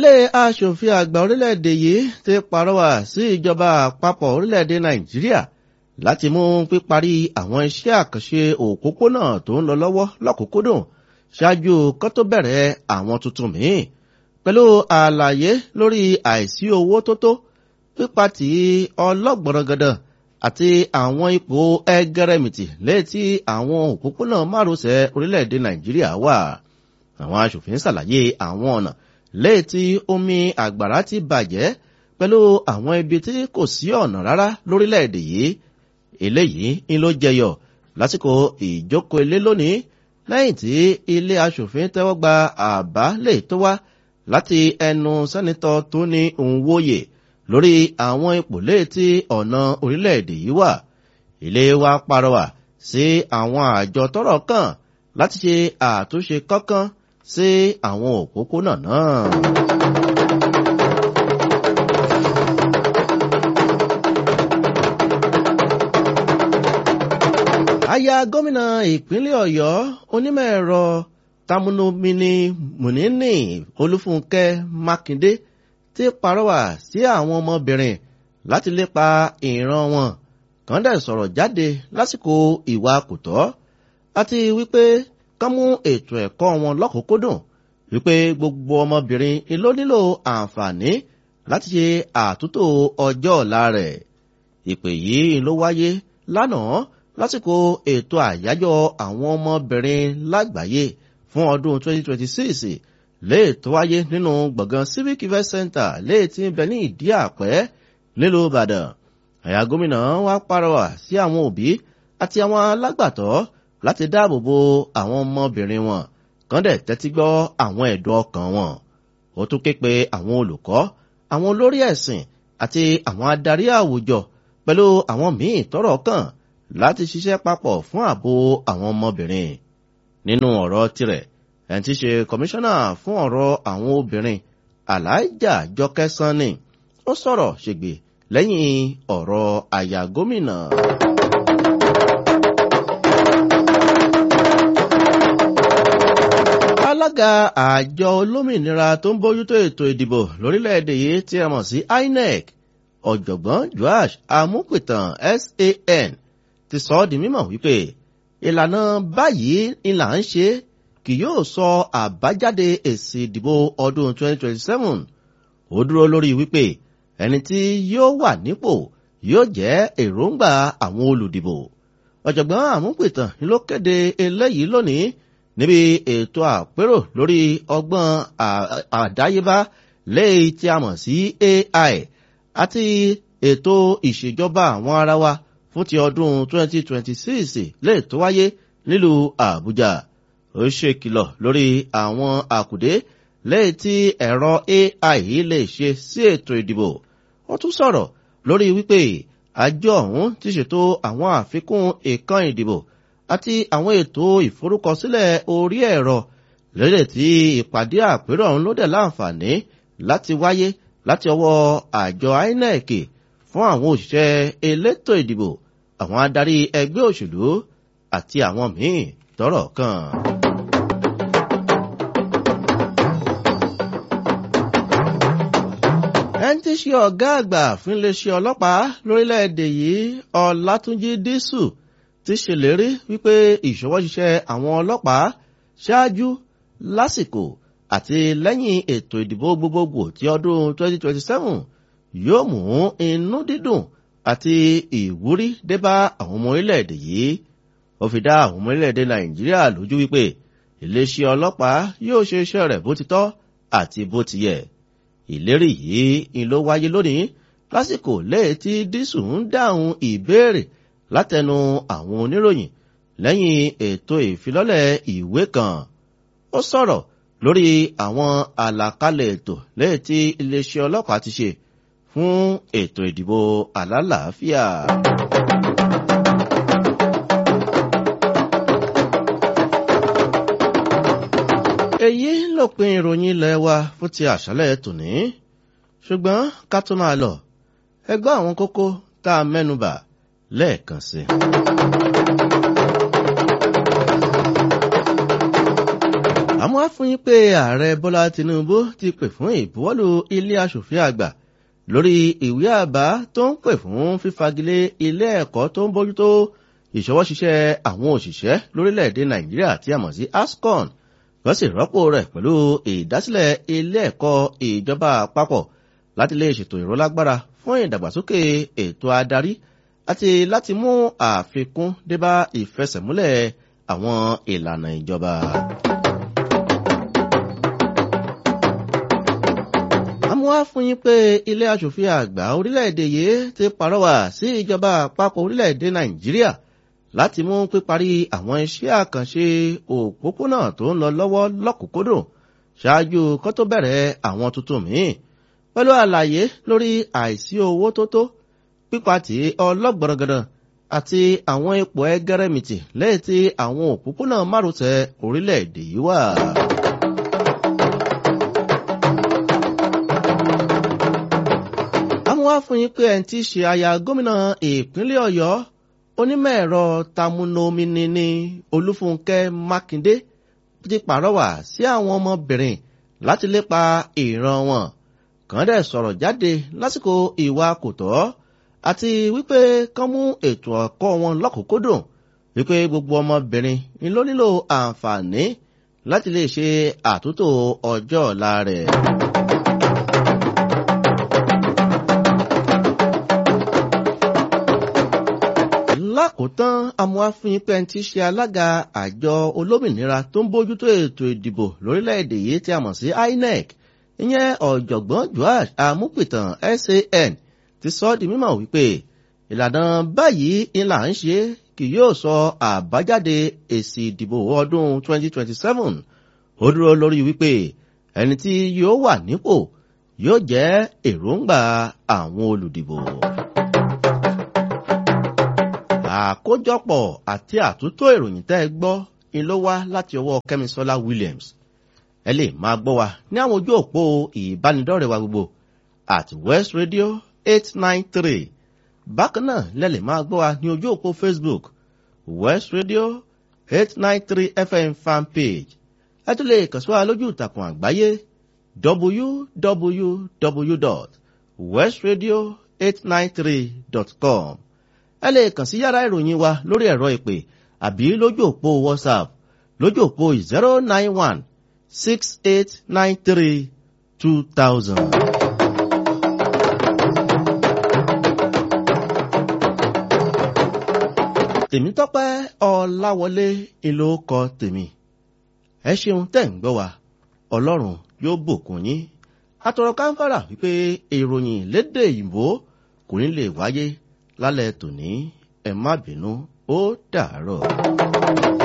ilé aṣòfin àgbà orílẹ̀-èdè yìí ti pàrọwà sí ìjọba àpapọ̀ orílẹ̀-èdè nàìjíríà láti mú píparí àwọn iṣẹ́ àkànṣe òpópónà tó ń lọ lọ́wọ́ lọ́kùnkúndùn ṣáájú kó tó bẹ̀rẹ̀ àwọn tuntun míì pẹ̀lú àlàyé lórí àìsí owó tó tó pípa tí ọlọ́gbọ̀nrangandàn àti àwọn ipò ẹgẹrẹmìtì létí àwọn òpópónà márosẹ̀ orílẹ̀-èdè nàìjíríà wà àwọn aṣòfin ṣàlàyé àwọn ọ̀nà létí omi àgbàrá ti bàjẹ́ pẹ̀lú àwọn ibi tí kò sí ọ̀nà rárá lórílẹ̀-èdè yìí eléyìí ń ló jẹyọ lásìkò ìjókòó ilé lónìí lẹ́yìn tí ilé aṣòfin tẹ́wọ́ gba àbá lè tó wá láti ẹnu sẹ́nitọ́ tó ní òǹwòye lórí àwọn ipò létí ọ̀nà orílẹ̀-èdè yìí wà ilé wa parọ́wà sí àwọn àjọ tọ́rọ̀ kàn láti ṣe àtúnṣe kankan sí àwọn òpópónà náà. aya gómìnà ìpínlẹ̀ ọ̀yọ́ onímọ̀ ẹ̀rọ tamunumini munini olúfúnkẹ́ mákindé ti parọ́wà sí àwọn ọmọbìnrin láti lépa ìran wọn kàn dẹ̀ sọ̀rọ̀ jáde lásìkò ìwà kòtọ́ àti wípé kán mú ètò ẹ̀kọ́ wọn lọ́kùnkúndùn wípé gbogbo ọmọbìnrin ló nílò àǹfààní láti ṣe àtúntò ọjọ́ ọ̀la rẹ̀ ìpè yìí ló wáyé lánàá lásìkò ètò àyájọ́ àwọn ọmọbìnrin lágbàáyé fún ọdún 2026 léè tó wáyé nínú gbọ̀ngàn civic event center léè tí ń bẹ ní ìdí àpẹ́ nílùú ìbàdàn àyà gómìnà wa pàrọwà sí àwọn òbí àti àwọn alágbàtọ́ láti dáàbò bo àwọn ọmọbìnrin wọn kàn dẹ̀ tẹ́tí gbọ́ àwọn ẹ̀dùn ọkàn wọn ó tún ké pe àwọn olùkọ́ àwọn olórí ẹ̀sìn àti àwọn adarí àwùjọ pẹ̀lú àwọn míì tọ́rọ̀ kàn láti ṣiṣẹ́ papọ̀ fún ààbò àwọn ọmọbìnrin nínú ọ̀rọ̀ tirẹ̀ ẹni tí í ṣe kọmíṣánná fún ọ̀rọ̀ àwọn obìnrin aláìjà jọkẹ́ sanni ó sọ̀rọ̀ ṣègbè lẹ́yìn ọ̀rọ̀ àyà gómìnà. alága àjọ olómìnira tó ń bójútó ètò ìdìbò lórílẹ̀‐èdè yìí tí a mọ̀ sí inec ọ̀jọ̀gbọ́n joash amúpìtàn san ti sọ ọ́ di mímọ̀ wípé ìlànà báyìí ni là ń ṣe kì yóò sọ àbájáde èsì ìdìbò ọdún 2027 ó dúró lórí wípé ẹni tí yóò wà nípò yóò jẹ́ èròǹgbà àwọn olùdìbò ọ̀jọ̀gbọ́n àmúpìtàn ló kéde eléyìí lónìí níbi ètò àpérò lórí ọgbọ́n àdáyébá léyìí tí a mọ̀ sí ai àti ètò ìṣèjọba àwọn ara wa fún ti ọdún 2026 lè tó wáyé nílùú àbújá ó ṣe kìlọ̀ lórí àwọn àkùdé lẹ́yìn tí ẹ̀rọ ai lè ṣe sí ètò ìdìbò ó tún sọ̀rọ̀ lórí wípé àjọ ọ̀hún ti ṣètò àwọn àfikún ìkan ìdìbò àti àwọn ètò ìforúkọsílẹ̀ orí ẹ̀rọ lẹ́yìn tí ìpàdé àpérò ọ̀hún ló dẹ̀ láǹfààní láti wáyé láti ọwọ́ àjọ inec fún àwọn òṣìṣẹ́ elétò ìdìbò àwọn adarí ẹgbẹ́ òṣèlú àti àwọn míì tọ́rọ̀ kàn. ẹni tí ṣe ọ̀gá àgbà fún iléeṣẹ́ ọlọ́pàá lórílẹ̀‐èdè yìí ọ̀làtúnjì dísù ti ṣèlérí wípé ìṣọwọ́ṣiṣẹ́ àwọn ọlọ́pàá ṣáájú lásìkò àti lẹ́yìn ètò ìdìbò gbogbogbò ti ọdún 2027 yóò mú inú dídùn àti ìwúrí débá àwọn ọmọ orílẹ̀-èdè yìí ó fi dá àwọn ọmọ orílẹ̀-èdè nàìjíríà lójú wípé iléeṣẹ́ ọlọ́pàá yóò ṣe iṣẹ́ rẹ̀ bó ti tọ́ àti bó ti yẹ ìlérí yìí ń ló wáyé lónìí lásìkò lẹ́yìn tí dísù ń dáhùn ìbéèrè látẹnu àwọn oníròyìn lẹ́yìn ètò ìfilọ́lẹ̀ ìwé kan ó sọ̀rọ̀ lórí àwọn àlàkalẹ̀ ètò lẹ́yìn tí iléeṣẹ́ ọlọ́pàá ti ṣe fún ètò ìdìbò àlàáfíà. èyí lópin ìròyìn ilẹ̀ wa fún ti àṣálẹ̀ tòní ṣùgbọ́n ká tó máa lọ ẹgbẹ́ àwọn kókó tá a mẹ́nubà lẹ́ẹ̀kan sí i. àmọ́ á fún yín pé ààrẹ bọ́lá tinubu ti pè fún ìbuwọ́lù ilé asòfin àgbà lórí ìwé àbá tó ń pè fún fífagilé ilé ẹ̀kọ́ tó ń bójútó ìṣọwọ́ṣiṣẹ́ àwọn òṣìṣẹ́ lórílẹ̀‐èdè nàìjíríà tí a mọ̀ sí ascon wọ́n sì rọ́pò rẹ̀ pẹ̀lú ìdásílẹ̀ ilé ẹ̀kọ́ ìjọba àpapọ̀ láti lè ṣètò ìrólágbára fún ìdàgbàsókè ètò adarí àti láti mú àfikún débá ìfẹsẹ̀múlẹ̀ àwọn ìlànà ìjọba. àmúwá fún yín pé ilé aṣòfin àgbà orílẹ̀-èdè yìí ti pàrọwà sí ìjọba àpapọ̀ orílẹ̀-èdè nàìjíríà láti mú píparí àwọn iṣẹ́ àkànṣe òpópónà tó ń lọ lọ́wọ́ lọ́kùnkúndùn ṣáájú kó tó bẹ̀rẹ̀ àwọn tuntun míì pẹ̀lú àlàyé lórí àìsí owó tó tó pípa tí ọlọ́gbọ̀rọ̀gọ̀dọ̀ àti àwọn ipò ẹgẹrẹmìtì lẹ́yìn tí àwọn òpópónà márosẹ̀ orílẹ̀-èdè yìí wà. àmúwá fún yín pé ẹni tí í ṣe aya gómìnà ìpínlẹ̀ ọ̀yọ́ onímọ̀ ẹ̀rọ tamunomini ní olúfúnkẹ́ mákindé ti pàrọwà sí àwọn ọmọbìnrin láti lépa ìran wọn kàn dẹ̀ sọ̀rọ̀ jáde lásìkò ìwà kò tọ́ àti wípé kán mú ètò ẹ̀kọ́ wọn lọ́kùnkúndùn wípé gbogbo ọmọbìnrin ni ló nílò àǹfààní láti lè ṣe àtúntò ọjọ́ ọ̀la rẹ̀. lákòótán amúhàfin pẹ́ẹ́n tí ṣe alága àjọ olómìnira tó ń bójútó ètò ìdìbò lórílẹ̀‐èdè yìí tí a mọ̀ sí inec ìyẹn ọ̀jọ̀gbọ́n joash amúpìtàn san ti sọ ọ́ di mímọ̀ wípé ìlànà báyìí ńlá ń ṣe kì yóò sọ àbájáde èsì ìdìbò ọdún 2027 ó dúró lórí wípé ẹni tí yóò wà nípò yóò jẹ́ èròǹgbà àwọn olùdìbò àkójọpọ̀ àti àtúntò ìròyìn tẹ́ ẹ gbọ́ ni ló wá láti ọwọ́ kẹ́misọ́lá williams ẹ lè máa gbọ́ wa ní àwọn ojú òpó ìbánidọ́rẹ̀ wa gbogbo at west radio eight nine three bákan náà lẹ́lẹ̀ máa gbọ́ wa ní ojú òpó facebook west radio eight nine three fm fan page ẹ tún lè kàn sí wa lójú ìtàkùn àgbáyé www.westradio893.com ẹ lè kàn sí yàrá ìròyìn wa lórí ẹ̀rọ ìpè àbí lójú òpó whatsapp lójú òpó zero nine one six eight nine three two thousand. tèmítọ́pẹ́ ọláwọlé ìlú kọ tèmi ẹ ṣeun tẹ̀ ń gbọ́ wa ọlọ́run yóò bùkún yín atọ̀rọ̀ káńfàrà wípé ìròyìn lédè ìbò kò ní lè wáyé lálẹ́ tòní ẹ má bínú ó dàárọ̀.